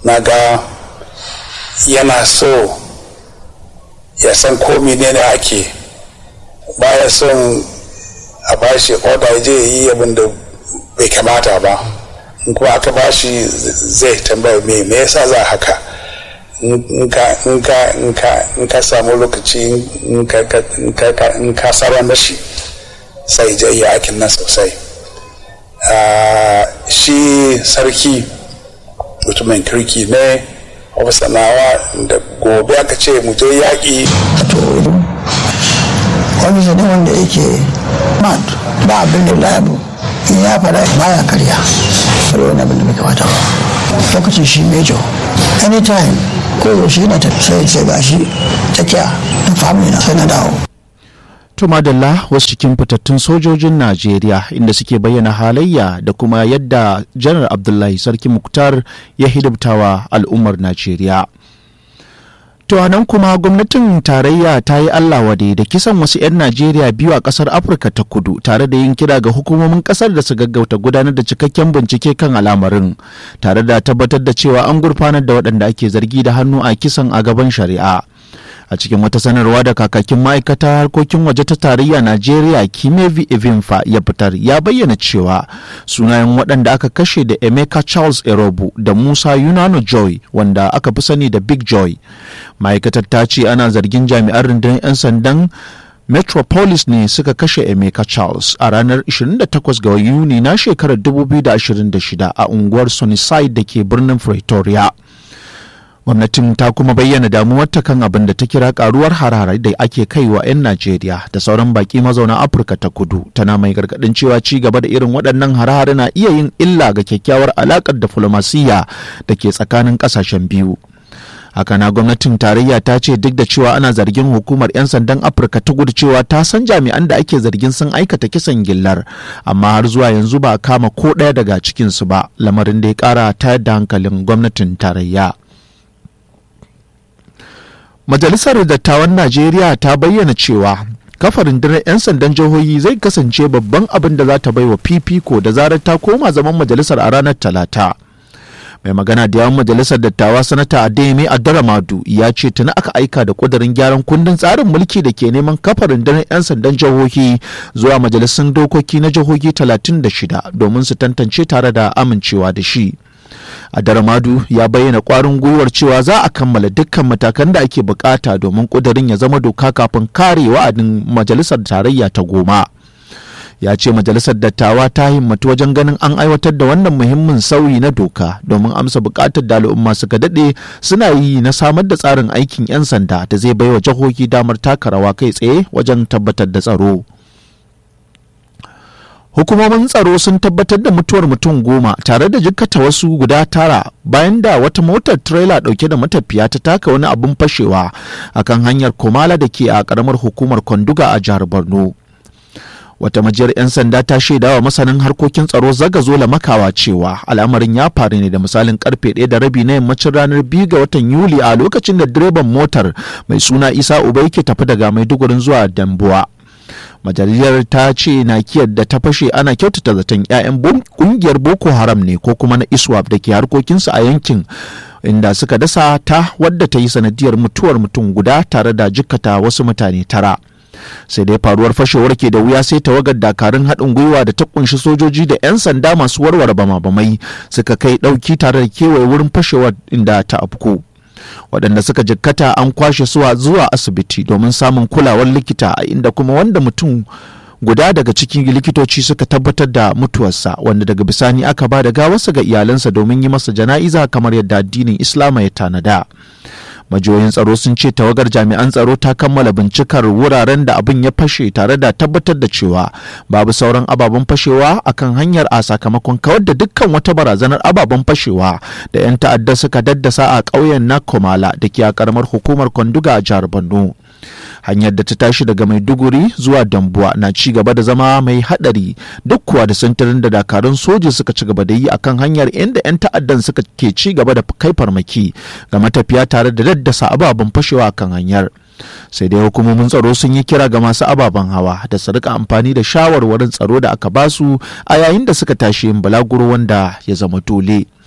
na ga yana so ya san ko ne ake baya son a bashi oda je yi abin da bai kamata ba in kuma aka bashi zai tambaya me me yasa za haka in ka samu lokaci in ka saba mashi sai je yi aikin nan sosai shi sarki mutumin kirki ne sanawa da gobe aka ce mu je yaƙi wani ne wanda yake mad ba abin da labu in ya fara baya karya sai wani abin da bai kamata ba lokacin shi mejo anytime ko yaushe yana ta sai ce ga shi takiya in family na sai na dawo To madalla wasu cikin fitattun sojojin Najeriya inda suke bayyana halayya da kuma yadda janar Abdullahi Sarki Muktar ya hidimtawa al'ummar Najeriya. To nan kuma gwamnatin tarayya ta yi Allah wade da kisan wasu 'yan Najeriya biyu a ƙasar Afirka ta kudu tare da yin kira ga hukumomin ƙasar da su gaggauta gudanar da cikakken bincike kan al'amarin tare da tabbatar da cewa an gurfanar da waɗanda ake zargi da hannu a kisan a gaban shari'a. a cikin wata sanarwa da kakakin ma'aikata harkokin waje ta tarayya najeriya kimevi evinfa ya fitar ya bayyana cewa sunayen waɗanda aka kashe da emeka charles erobu da musa yunano joy wanda aka fi sani da big joy ma'aikatar ta ce ana zargin jami'an rundunar 'yan sandan metropolis ne suka kashe emeka charles a ranar 28 ga yuni na shekarar 2026 a unguwar sunnyside da ke birnin pretoria gwamnatin ta kuma bayyana damuwarta kan abin da ta kira karuwar harare da ake kaiwa 'yan najeriya da sauran baki mazauna afirka ta kudu tana mai gargadin cewa ci gaba da irin waɗannan harare na iya yin illa ga kyakkyawar alakar diflomasiyya da ke tsakanin ƙasashen biyu haka na gwamnatin tarayya ta ce duk da cewa ana zargin hukumar 'yan sandan afirka ta gudu cewa ta san jami'an da ake zargin sun aikata kisan gillar amma har zuwa yanzu ba a kama ko ɗaya daga cikinsu ba lamarin da ya ƙara tayar da hankalin gwamnatin tarayya Majalisar Dattawan Najeriya ta bayyana cewa kafa rundunar 'yan sandan jihohi zai kasance babban abin da za ta baiwa fifiko da zarar ta koma zaman majalisar a ranar talata. mai magana da yawan majalisar dattawa sanata adeyemi adaramadu ya ce tuni aka aika da kudirin gyaran kundin tsarin mulki da ke neman kafa rundunar 'yan sandan jihohi zuwa majalisun dokoki na jihohi 36 domin su tantance tare da amincewa da shi Adaramadu ya bayyana kwarin gwiwar cewa za a kammala dukkan matakan da ake bukata domin kudirin ya zama doka kafin kare wa'adin majalisar tarayya ta goma. ya ce majalisar dattawa ta himmatu wajen ganin an aiwatar da wannan muhimmin sauyi na doka domin amsa bukatar da al'umma suka daɗe suna yi na samar da tsarin aikin 'yan sanda da zai baiwa jihohi damar taka rawa kai tsaye wajen tabbatar da tsaro. hukumomin tsaro sun tabbatar da mutuwar mutum goma tare da jikkata wasu guda tara bayan da wata motar trailer dauke da matafiya ta taka wani abin fashewa akan hanyar komala da ke a karamar hukumar kwanduga a jihar borno wata majiyar 'yan sanda ta shaida wa masanin harkokin tsaro zagazola makawa cewa al'amarin ya faru ne da misalin karfe ɗaya da rabi na yammacin ranar biyu ga watan yuli a lokacin da direban motar mai suna isa uba yake tafi daga maidugurin zuwa dambuwa majaliyar ta ce nakiyar da ta fashe ana kyautata zaton 'ya'yan kungiyar boko haram ne ko kuma na iswap da ke harkokinsu a yankin inda suka dasa ta wadda ta yi sanadiyar mutuwar mutum guda tare da jikkata wasu mutane tara sai dai faruwar fashewar ke da wuya sai tawagar dakarun haɗin gwiwa da ta kunshi sojoji da 'yan sanda masu warware bama-bamai suka kai ɗauki tare da kewaye wurin fashewar inda ta afku waɗanda suka jikkata an kwashe suwa zuwa asibiti domin samun kulawar likita a inda kuma wanda mutum guda daga cikin likitoci suka tabbatar da mutuwarsa wanda daga bisani aka ba da gawarsa ga iyalansa domin yi masa jana'iza kamar yadda addinin islama ya tanada majiyoyin tsaro sun ce tawagar jami'an tsaro ta kammala bincikar wuraren da abin ya fashe tare da tabbatar da cewa babu sauran ababen fashewa akan hanyar a sakamakon kawar da dukkan wata barazanar ababen fashewa da 'yan ta'adda suka daddasa a ƙauyen na komala da ke a ƙaramar hukumar kwanduga a jihar borno hanyar da ta tashi daga maiduguri zuwa dambuwa na ci gaba da zama mai hadari duk kuwa da sintirin da dakarun soji suka ci gaba da yi akan hanyar inda 'yan ta'addan suka ke ci gaba da kai farmaki ga matafiya tare da daddasa ababen fashewa akan hanyar sai dai hukumomin tsaro sun yi kira ga masu ababen hawa da su rika amfani da shawarwarin tsaro da aka basu a yayin da suka tashi yin balaguro wanda ya zama dole.